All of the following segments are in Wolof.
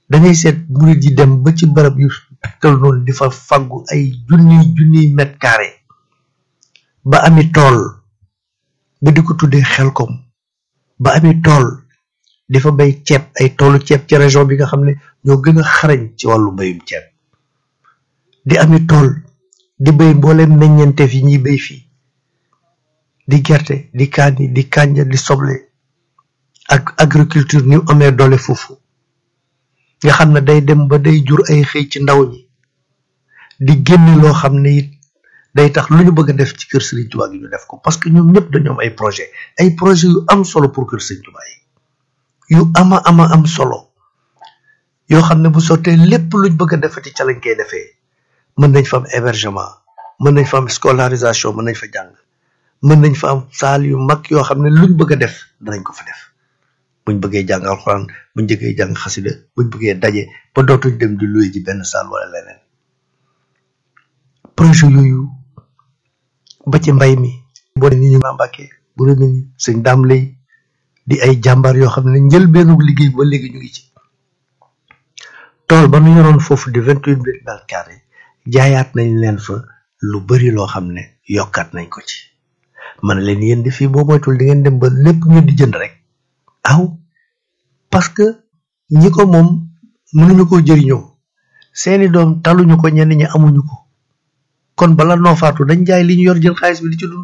dangay seet murid yi dem ba ci barab yu tal noonu di fa faggu ay junniy junniy mètre carré ba ami tool ba di ko tuddee xelkom ba ami tool di fa bay ceeb ay toolu ceeb ci région bi nga xam ne ñoo gën a xarañ ci wàllu mbayum ceeb di ami tool di bay mbooleem meññeenteef yi ñuy bay fii di gerte di kaani di kànja di soble ak agriculture ni amee doole foofu nga xam ne day dem ba day jur ay xëy ci ndaw ñi di génn loo xam ne it day tax lu ñu bëgg a def ci kër Serigne Touba gi ñu def ko parce que ñoom ñëpp dañoo am ay projet ay projet yu am solo pour kër Serigne Touba yi yu ama ama am solo yoo xam ne bu sottee lépp luñ bëgg a defati ca lañ koy defee mën nañ fa am hébergement mën nañ fa am scolarisation mën nañ fa jàng mën nañ fa am saal yu mag yoo xam ne luñ bëgg a def danañ ko fa def buñ bëggee jàng alxuraan buñ bëggee jàng xasida buñ bëggee daje ba dootuñ dem di luye ji benn saal wala leneen projet yooyu ba ci mbay mi boo ni ñu Mbàkke bu rëmi ni sëñ daam lay di ay jàmbaar yoo xam ne njëlbeenu liggéey ba léegi ñu ngi ci tool ba nu yoroon foofu di vingt huit mètres carrés jaayaat nañ leen fa lu bari loo xam ne yokkaat nañ ko ci man leen yéen di fii boo moytul di ngeen dem ba lépp ngeen di jënd rek aw parce que ñi ko moom mënuñu ko jëriñoo seeni doom taluñu ko ñenn ñi amuñu ko kon bala noo faatu dañ jaay li ñu yor jël xaalis bi di ci dund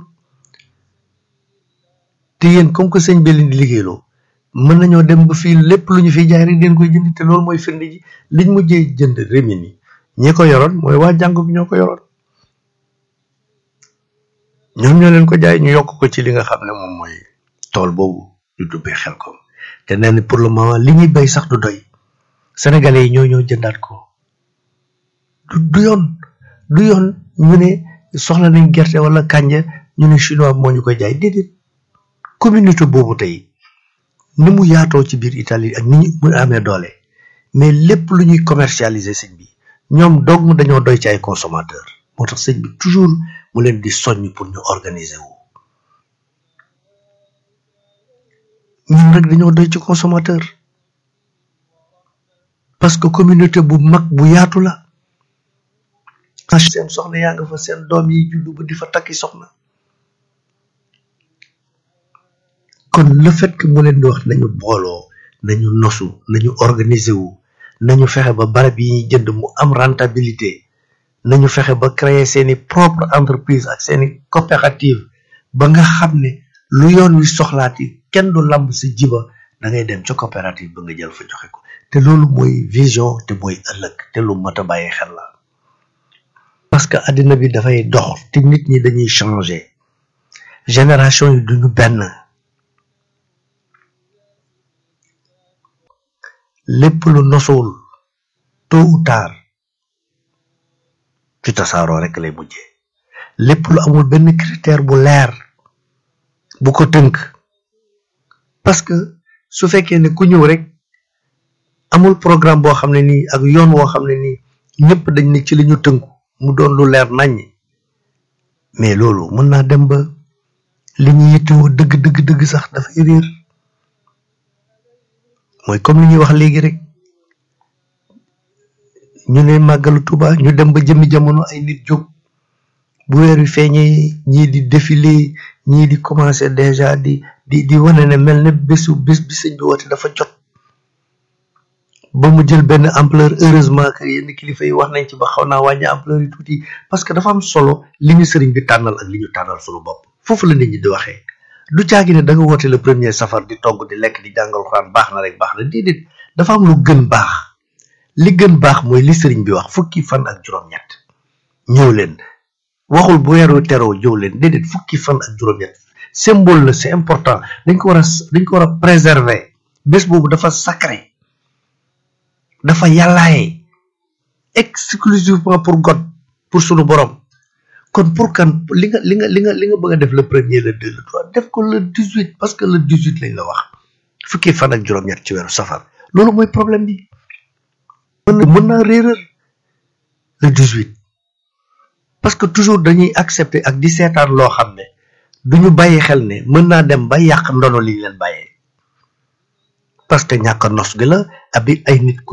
te yéen comme que sëñ bi leen di liggéeyloo mën nañoo dem ba fii lépp lu ñu fi jaay rek den koy jënd te loolu mooy firnde ji liñ mujjee jënd remis ni ñi ko yoroon mooy waa jàngu bi ñoo ko yoroon ñoom ñoo leen ko jaay ñu yokk ko ci li nga xam ne moom mooy tool boobu ñu dubbee xel ko te nee na pour le moment li ñuy bay sax du doy sénégalais yi ñoo ñoo jëndaat ko du du yoon du yoon ñu ne soxla nañ gerte wala kànja ñu ne chinois moo ñu koy jaay déedéet communauté boobu tey ni mu yaatoo ci biir Italie ak ni ñu mu amee doole mais lépp lu ñuy commercialiser sëñ bi ñoom dong dañoo doy ci ay consommateur moo tax sëñ bi toujours mu leen di soññ pour ñu organiser wu ñun rek dañoo doy ci consommateur parce que communauté bu mag bu yaatu la seen soxna yaa nga fa seen doom yi juddu ba di fa takki soxna kon le fait que mu leen di wax nañu booloo nañu nosu nañu organiser wu nañu fexe ba barab yi ñuy jënd mu am rentabilité nañu fexe ba créer seeni propre entreprise ak seeni coopérative ba nga xam ne lu yoon wi soxlaati kenn du lamb si jiba da ngay dem ca coopérative ba nga jël fa joxe ko te loolu mooy vision te mooy ëllëg te lu mat a bàyyi xel la parce que àddina bi dafay dox te nit ñi dañuy changer génération yi duñu benn lépp lu nosuwul tôt ou tard ci tasaaroo rek lay mujjee lépp lu amul benn critère bu leer bu ko tënk parce que su fekkee ne ku ñëw rek amul programme boo xam ne nii ak yoon woo xam ne nii ñëpp dañ ne ci li ñu tënku mu doon lu leer naññ mais loolu mën naa dem ba li ñu yittewoo dëgg dëgg dëgg sax dafay réer mooy comme li ñuy wax léegi rek ñu ne màggalu Tuuba ñu dem ba jëmmi jamono ay nit jóg bu weer wi feeñee ñii di défilé ñii di commencé déjà di di di wane ne mel ne bésu bés bi sëñ bi woote dafa jot ba mu jël benn ampleur heureusement que yenn kilifa yi wax nañ ci ba xaw naa wàññi ampleur yi tuuti parce que dafa am solo li ñu sëriñ bi tànnal ak li ñu tànnal sunu bopp foofu la nit ñi di waxee du caagi ne da nga woote le premier safar di togg di lekk di jàngal xuraan baax na rek baax na déedéet dafa am lu gën baax li gën baax mooy li sëriñ bi wax fukki fan ak juróom-ñett ñëw leen waxul bu weeru teroo jëw leen déedéet fukki fan ak juróom-ñett symbole la c'est important dañ ko war a dañ ko war a préserver bés boobu dafa sacré dafa yàllaaye exclusivement pour God pour sunu borom kon pour kan li nga li nga li nga li nga bëgg a def le premier le deux le trois def ko le dix huit parce que le dix huit lañ la wax fukki fan ak juróom-ñett ci weeru safar loolu mooy problème bi mën na mën naa réeral le dix huit parce que toujours dañuy accepter ak di seetaan loo xam ne duñu bàyyi xel ne mën naa dem ba yàq ndono li ñu leen bàyyee parce que ñàkk nos gi la abi ay nit ku